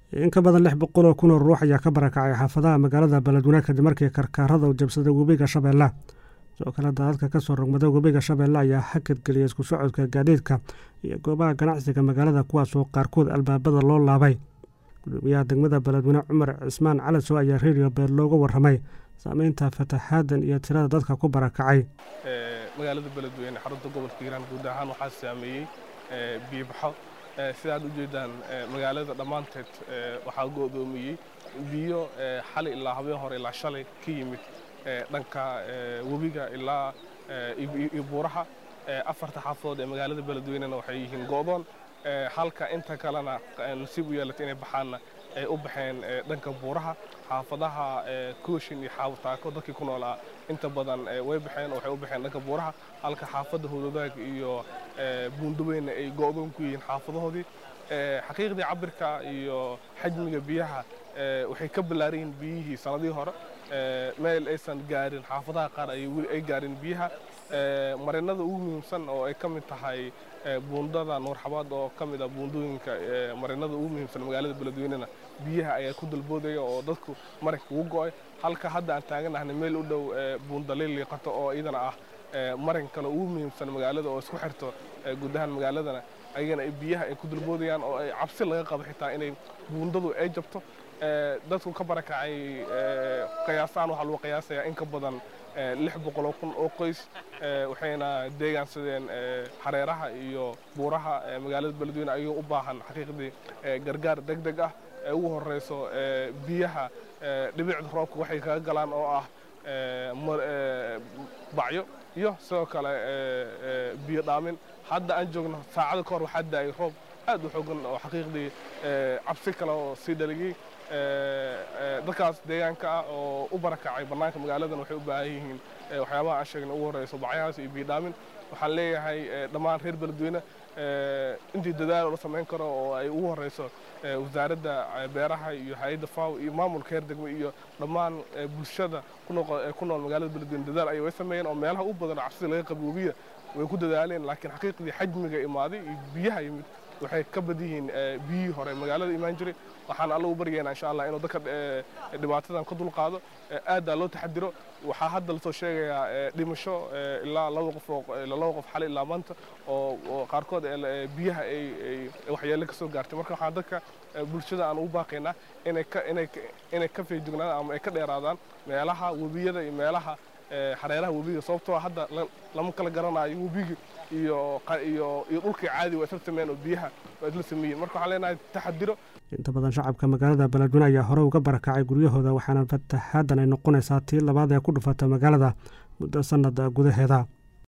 in ka badan lix boqol oo kun oo ruux ayaa ka barakacay xaafadaha magaalada beledweyne kadib markii karkaarada u jabsaday webiga shabeelle sidoo kale daadadka kasoo rogmada webiga shabeelle ayaa hakadgeliyay isku socodka gaadiidka iyo goobaha ganacsiga magaalada kuwaasoo qaarkood albaabada loo laabay gudoomiyaha degmada beledweyne cumar cismaan calasow ayaa redio beer looga warramay saameynta fataxaadan iyo tirada dadka ku barakacay magaalada beledweyne xarunta gobolka hiiraan guud ahaan waxaa saameeyey biyobaxo sidaad u jeedaan magaalada dhammaanteed waxaa go'doomiyey biyo xali ilaa habeen hore ilaa shalay ka yimid dhanka webiga ilaa iyo buuraha afarta xaafadood ee magaalada beledweynena waxay yihiin go'doon halka inta kalena nasiib u yeelatay inay baxaanna ay u baxeen dhanka buuraha xaafadaha kooshin iyo xaawataako dadkii ku noolaa inta badan way baxeen waxay u baxeen dhanka buuraha halka xaafadda howladaag iyo buundaweyna ay go'doon ku yihiin xaafadahoodii xaqiiqdii cabirka iyo xajmiga biyaha waxay ka ballaaran yihiin biyihii sanadihii hore meel aysan gaarin xaafadaha qaar ay gaarin biyaha marinada ugu muhiimsan oo ay ka mid tahay buundada nuurxabaad oo ka mid ah buundooyinka marinada ugu muhiimsan magaalada beledweynena biyaha ayaa ku dalboodaya oo dadku marinka ugu go'ay halka hadda aan taaganahna meel u dhow buundaliil liiqato oo iyadana ah marin kale ugu muhiimsan magaalada oo isku xirto guud ahaan magaaladana ayagana biyaha ay ku dalboodayaan oo ay cabsi laga qabo xitaa inay buundadu ay jabto dadku ka barakacay qiyaasaan waxaa lagu qiyaasayaa in ka badan lix boqoloo kun oo qoys waxayna deegaansadeen xareeraha iyo buuraha magaalada beledweyne ayagoo u baahan xaqiiqdii gargaar deg deg ah ee ugu horreyso biyaha dhibicda roobka waxay kaga galaan oo ah bacyo iyo sidoo kale biyo dhaamin hadda aan joogno saacada ka hor waxaa daayay roob aad u xoogan oo xaqiiqdii cabsi kale oo sii dhaligay dadkaas deegaanka ah oo u barakacay bannaanka magaaladan waxay u baahan yihiin waxyaabaha aan sheegna ugu horreyso bacyahaas iyo biidhaamin waxaan leeyahay dhammaan reer beledweyne intii dadaal la samayn karo oo ay ugu horreyso wasaaradda beeraha iyo hay-adda faw iyo maamulka heer degme iyo dhammaan bulshada ku nool magaalada beledweyne dadaal ayay way sameeyeen oo meelaha u badan cabsida laga qabi webiya way ku dadaaleen laakiin xaqiiqdii xajmiga imaaday iyo biyaha yimid waxay ka bad yihiin biyihii hore magaalada imaan jiray waxaan alla u baryaynaa insha allah inuu dadka dhibaatadan ka dulqaado aaddaa loo taxadiro waxaa hadda lasoo sheegayaa dhimasho ilaa laba qof laba qof xali ilaa maanta oo qaarkood biyaha ay waxyeelle ka soo gaartay marka waxaan dadka bulshada aan ugu baaqaynaa inay ka inay inay ka feejignaadaan ama ay ka dheeraadaan meelaha webiyada iyo meelaha xareeraha webiga sababtoo hadda lama kala garanayo webiga iyo iyo iyo dhulkii caadi waa isla sameeyeen oo biyaha waa isla sameeyeen marka waxaan leenahay taxadiro inta badan shacabka magaalada beledweyne ayaa hore uga barakacay guryahooda waxaana fataxaadan ay noqonaysaa tii labaad ee ku dhufata magaalada muddo sanada gudaheeda